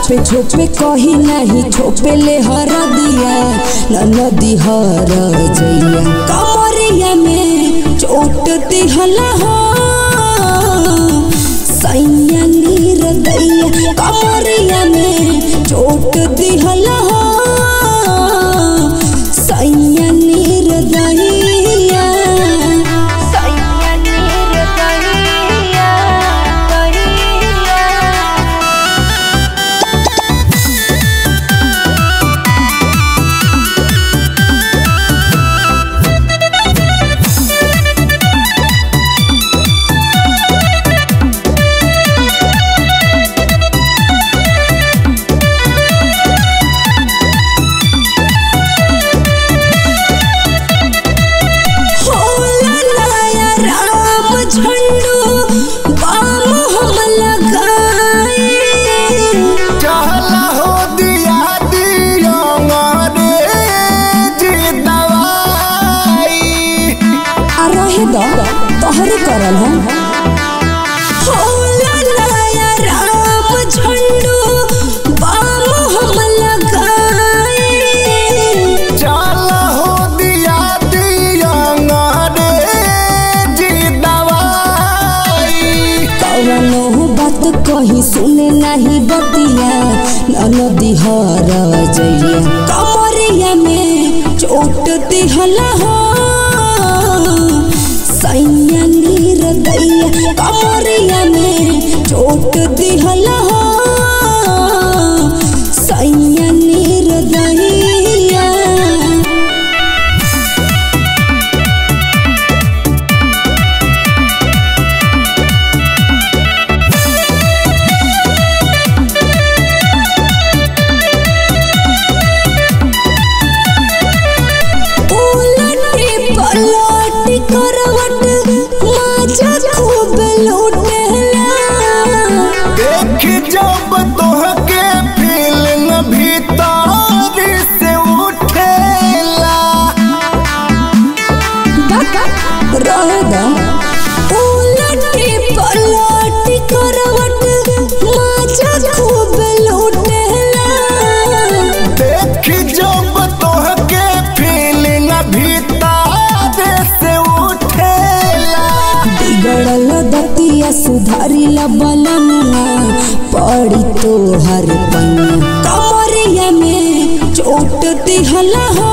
छोपे छोपे कही नहीं छोपे ले हर दिया नदी हर जइया कमरिया में चोट दिहला हो सैया नीर दैया कमरिया में चोट दिहला हो सैया नीर दैया सैया नीर दैया दैया होला लाया राम झंडू बाम हम लगाए चहला हो दिया दियो मारे जी दवाई आ रहे दो तोहरे करल हम होला लाया राम झंडू बाम हम लगाए चहला हो दिया दियो मारे जी दवाई कवनो बात कही सुने नहीं बतिया नदी हर जइया कमरिया में चोट दिहला हो सैया नीर दैया कमरिया में चोट दिहला हो सैया नीर दैया उलटी पलटी करवट माजा खूब लूटेला देख जब तोहके फिल्म भीतर से उठेला रहदा उलटी पलटी करवट माजा खूब लूटेला देख जब तोहके फिल्म भीतर से उठेला बिगड़ल दतिया सुधारिला बलमुआ पड़ी तो हर पन्ना कमरिया में चोट दिहला हो